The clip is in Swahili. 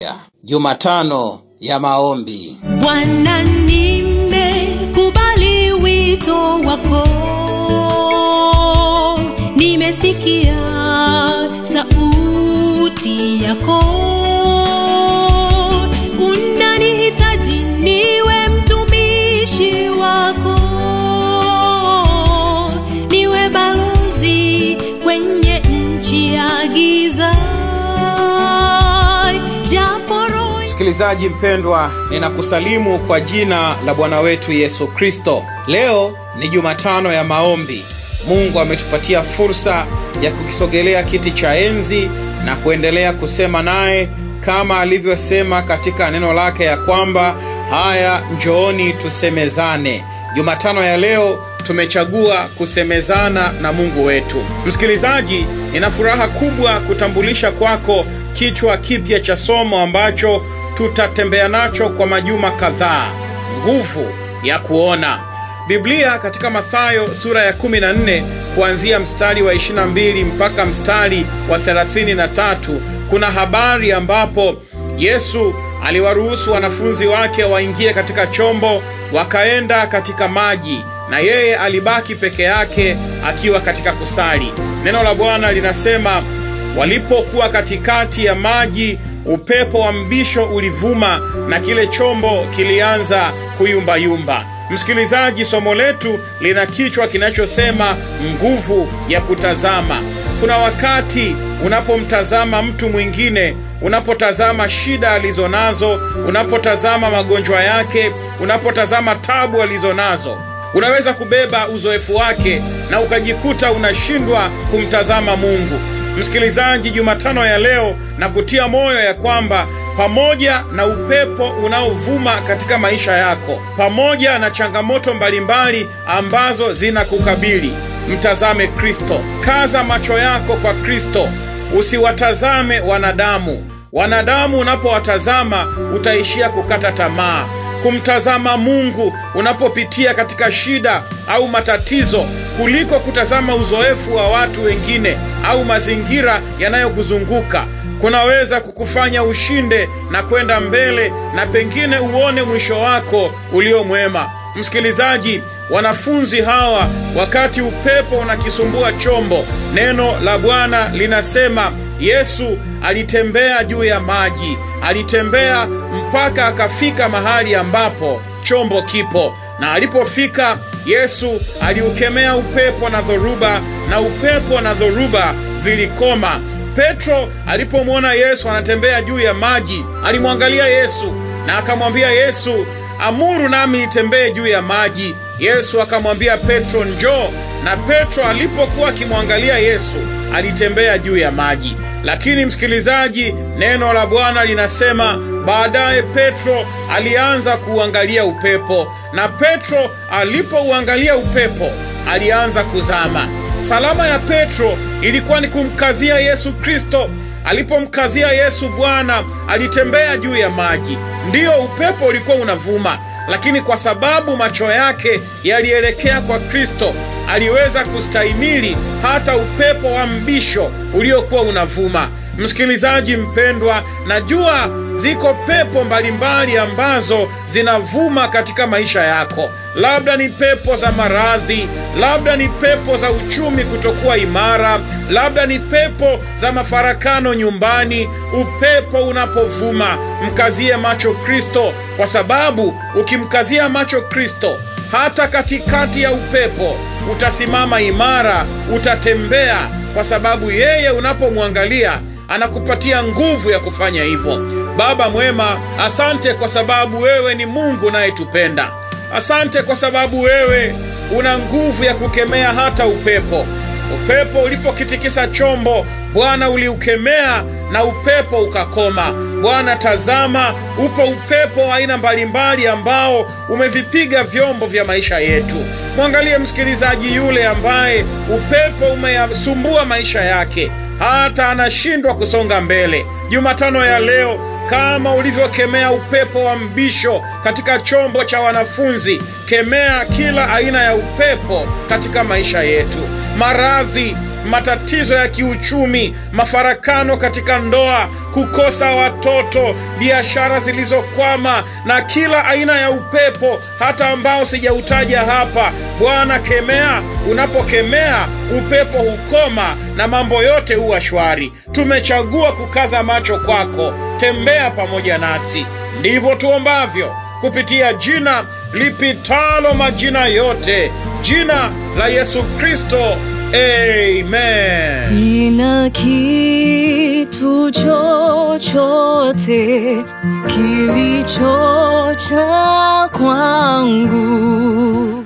Jumatano ya maombi. Bwana, nimekubali wito wako, nimesikia sauti yako, unanihitaji niwe mtumishi wako, niwe balozi kwenye nchi ya giza, japo roho Msikilizaji mpendwa, ninakusalimu kwa jina la Bwana wetu Yesu Kristo. Leo ni Jumatano ya maombi. Mungu ametupatia fursa ya kukisogelea kiti cha enzi na kuendelea kusema naye kama alivyosema katika neno lake ya kwamba haya, njooni tusemezane. Jumatano ya leo tumechagua kusemezana na Mungu wetu. Msikilizaji, nina furaha kubwa kutambulisha kwako kichwa kipya cha somo ambacho tutatembea nacho kwa majuma kadhaa: nguvu ya kuona. Biblia katika Mathayo sura ya 14 kuanzia mstari wa 22 mpaka mstari wa 33 kuna habari ambapo Yesu aliwaruhusu wanafunzi wake waingie katika chombo wakaenda katika maji na yeye alibaki peke yake akiwa katika kusali. Neno la Bwana linasema walipokuwa katikati ya maji, upepo wa mbisho ulivuma na kile chombo kilianza kuyumbayumba. Msikilizaji, somo letu lina kichwa kinachosema nguvu ya kutazama. Kuna wakati unapomtazama mtu mwingine, unapotazama shida alizonazo, unapotazama magonjwa yake, unapotazama tabu alizonazo, unaweza kubeba uzoefu wake na ukajikuta unashindwa kumtazama Mungu. Msikilizaji, Jumatano ya leo na kutia moyo ya kwamba pamoja na upepo unaovuma katika maisha yako, pamoja na changamoto mbalimbali ambazo zinakukabili, mtazame Kristo. Kaza macho yako kwa Kristo, usiwatazame wanadamu. Wanadamu unapowatazama utaishia kukata tamaa. Kumtazama Mungu unapopitia katika shida au matatizo, kuliko kutazama uzoefu wa watu wengine au mazingira yanayokuzunguka kunaweza kukufanya ushinde na kwenda mbele na pengine uone mwisho wako ulio mwema. Msikilizaji, wanafunzi hawa, wakati upepo unakisumbua chombo, neno la Bwana linasema Yesu alitembea juu ya maji, alitembea mpaka akafika mahali ambapo chombo kipo, na alipofika Yesu aliukemea upepo na dhoruba, na upepo na dhoruba vilikoma. Petro alipomwona Yesu anatembea juu ya maji, alimwangalia Yesu na akamwambia Yesu, amuru nami nitembee juu ya maji. Yesu akamwambia Petro, njoo. Na Petro alipokuwa akimwangalia Yesu alitembea juu ya maji. Lakini msikilizaji, neno la Bwana linasema baadaye Petro alianza kuuangalia upepo, na Petro alipouangalia upepo alianza kuzama. Salama ya Petro ilikuwa ni kumkazia Yesu Kristo. Alipomkazia Yesu Bwana, alitembea juu ya maji. Ndiyo, upepo ulikuwa unavuma, lakini kwa sababu macho yake yalielekea kwa Kristo, aliweza kustahimili hata upepo wa mbisho uliokuwa unavuma. Msikilizaji mpendwa, najua ziko pepo mbalimbali ambazo zinavuma katika maisha yako. Labda ni pepo za maradhi, labda ni pepo za uchumi kutokuwa imara, labda ni pepo za mafarakano nyumbani. Upepo unapovuma, mkazie macho Kristo, kwa sababu ukimkazia macho Kristo, hata katikati ya upepo utasimama imara, utatembea, kwa sababu yeye unapomwangalia anakupatia nguvu ya kufanya hivyo. Baba mwema, asante kwa sababu wewe ni Mungu unayetupenda. Asante kwa sababu wewe una nguvu ya kukemea hata upepo. Upepo ulipokitikisa chombo, Bwana uliukemea na upepo ukakoma. Bwana, tazama, upo upepo wa aina mbalimbali ambao umevipiga vyombo vya maisha yetu. Mwangalie msikilizaji yule ambaye upepo umeyasumbua maisha yake hata anashindwa kusonga mbele. Jumatano ya leo, kama ulivyokemea upepo wa mbisho katika chombo cha wanafunzi, kemea kila aina ya upepo katika maisha yetu. Maradhi matatizo ya kiuchumi, mafarakano katika ndoa, kukosa watoto, biashara zilizokwama na kila aina ya upepo hata ambao sijautaja hapa. Bwana kemea. Unapokemea upepo hukoma na mambo yote huwa shwari. Tumechagua kukaza macho kwako, tembea pamoja nasi. Ndivyo tuombavyo kupitia jina lipitalo majina yote, jina la Yesu Kristo. Amen. Sina kitu chochote kilicho cha kwangu